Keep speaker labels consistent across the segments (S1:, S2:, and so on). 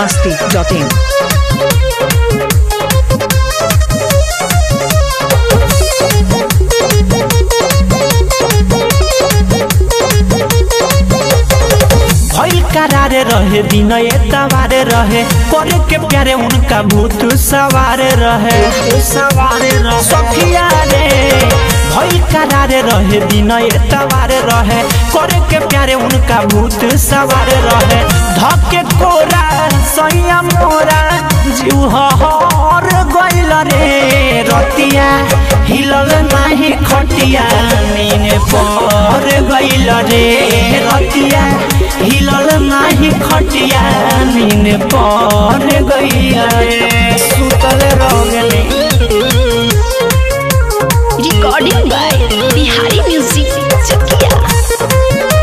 S1: masti.in.
S2: भइल करारे रहे दिन तवारे रहे करे के प्यारे उनका भूत सवारे रहे सवारे रहे सखिया रे भइल करारे रहे दिन तवारे रहे करे के प्यारे उनका भूत सवारे रहे धके कोरा सैया मोरा जीव हर गइल रे रतिया हिलल नाही खटिया नीने पर गइल रे रतिया हिलल नाही खटिया नीने पर गइल रे सुतल रगने
S3: recording by Bihari Music Chakia.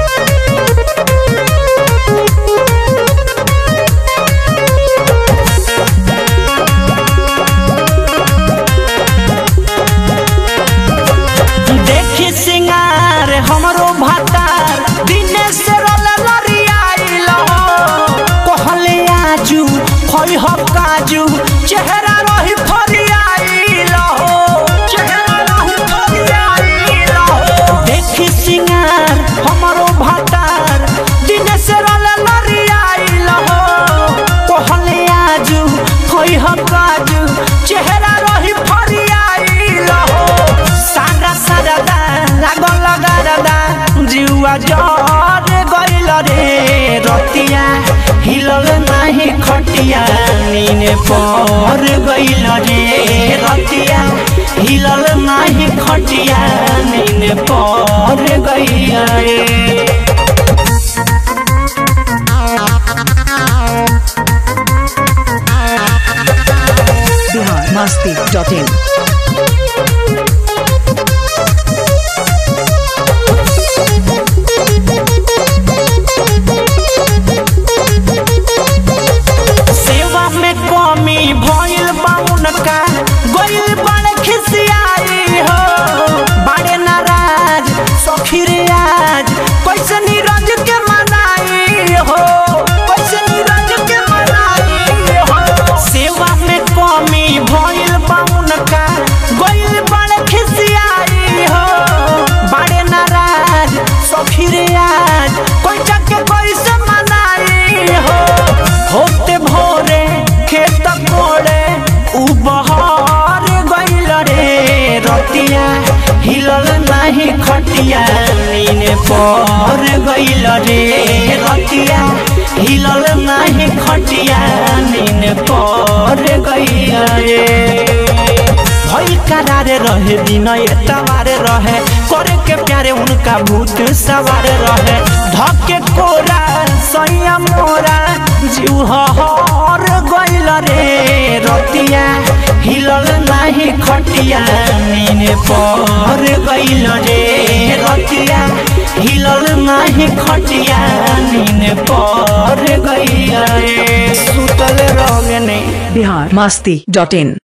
S2: देखी सिंगार हमरो भातार दिने से रोल लरियाइल कहले आजू खई ह काजू चेहरा रही फरियाइल चेहरा रही फरियाइल देखी सिंगार हमरो भातार दिने से रोल लरियाइल कहले आजू खई ह काजू चेहरा रही फरियाइल सारा सारा दा लागल लगारदा जिउआ जर गइल रे रतिया हिलल नाही खटिया नीने पर गइल रे रतिया हिलल नाही खटिया नीने पर गइल रे
S1: Bihar masti.in.
S2: सेवा में कमी भइल बा उनका गइल बड़ खिसियाई हो बड़े नाराज सखी रे आज कैसे नीरज के मनाई हो कैसे नीरज के मनाई हो सेवा में कमी भइल बा उनका गइल बड़ खिसियाई हो बड़े नाराज सखी रे आज कैसे के कैसे मनाई हो होते भोरे खेत कोड़े उ बहार गइल रे रतिया हिलल नाही खटिया नीने पर गइल रे रतिया हिलल नाही खटिया नीने पर गइल रे भइल करारे रहे दिन तवारे रहे करे के प्यारे उनका भूत सवार रहे धके कोरा सैया मोरा जीव हर गइल रे रतिया हिलल नाही खटिया नीने पर गइल रे रतिया हिलल नाही खटिया नीने पर गइल रे सुतल रगने
S1: Bihar masti.in.